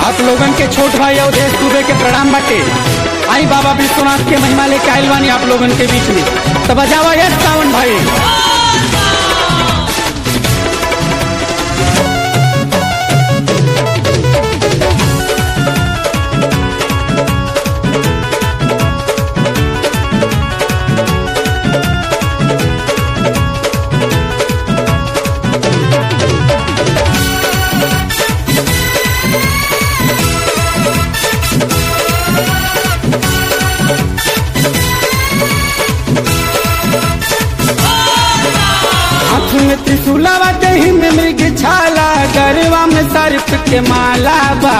आप लोगन के छोट भाई अवधेश दुबे के प्रणाम बाटे आई बाबा विश्वनाथ के महिमा लेके आइल बानी आप लोगन के बीच में तो बजावा यस सावन भाई हाथ में त्रिशूलावा दही में मृग छाला गरवा में सर्प के माला बा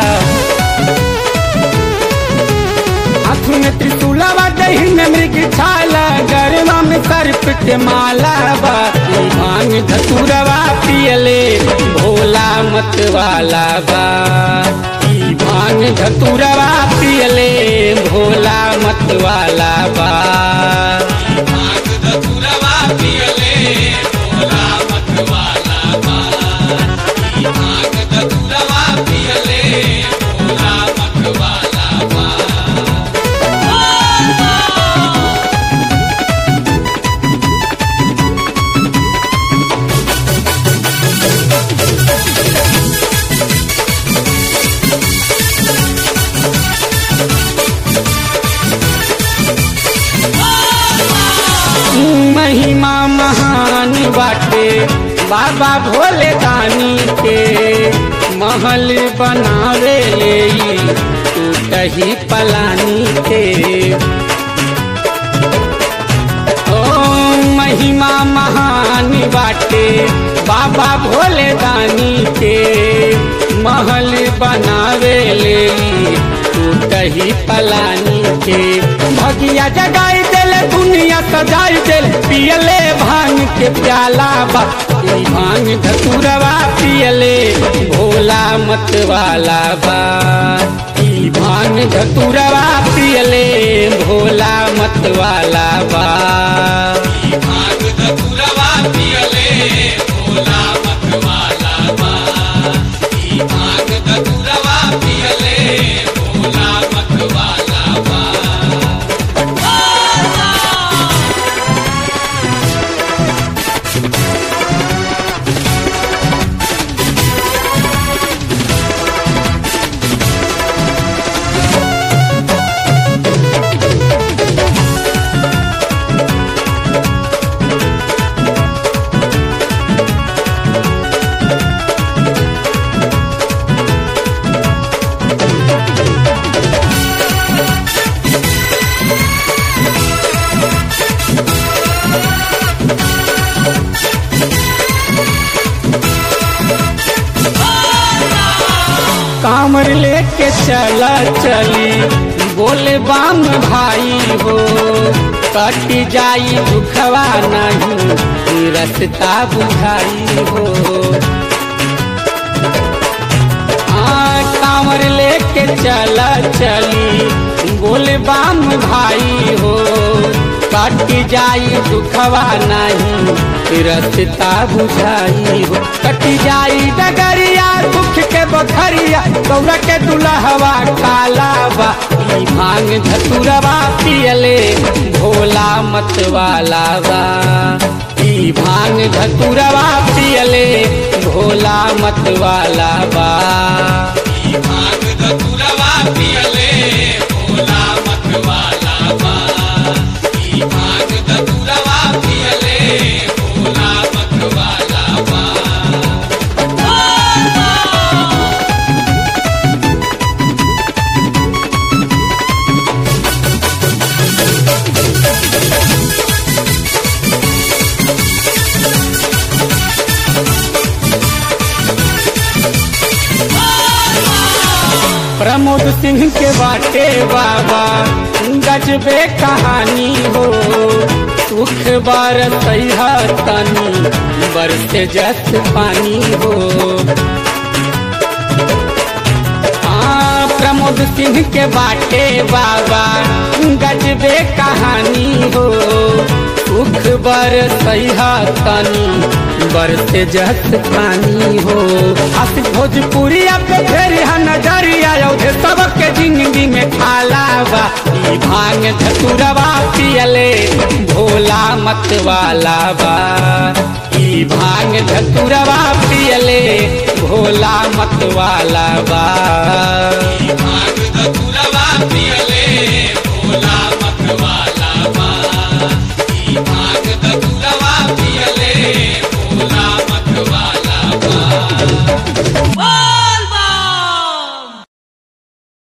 हाथ में त्रिशूलावा दही में मृग छाला गरवा में सर्प के माला बा ई भांग धतुरवा पियले भोला मत वाला बा ई भांग धतुरवा पियले भोला मत वाला बा महिमा महान बाटे बाबा भोले दानी के महल बनावे ले टूटही पलानी के ओ महिमा महान बाटे बाबा भोले दानी के महल बनावे ले टूटही पलानी के भगिया जगाई दिल दुनिया सजाई दिल पियले भांग के प्याला बा ई भांग धतुरवा पियले भोला मत वाला बा ई भांग धतुरवा पियले भोला मत वाला बा कामर लेके चला चली बोले बाम भाई हो कट जाई दुखवा नहीं रसता बुझाई हो हाँ कांवर लेके चला चली बोले बाम भाई हो कट जाई दुखवा नहीं रसता बुझाई हो कट जाई डगरिया दुख के बखरिया गौरा के दुल्हवा काला बा ई भांग धतुरवा पियले भोला मत वाला बा ई भांग धतुरवा पियले भोला मत वाला बा प्रमोद सिंह के बाटे बाबा गजबे कहानी हो सुख बार सैहा तनी बरसे जस पानी हो हाँ प्रमोद सिंह के बाटे बाबा गजबे कहानी हो सुख बर सैहा तनी बरसे जस पानी हो हस भोजपुरिया पे फेर नजरिया औधे सबके जिंदगी में खाला बा ई भांग धतुरवा पियले भोला मत वाला बा ई भांग धतुरवा पियले भोला मत वाला बा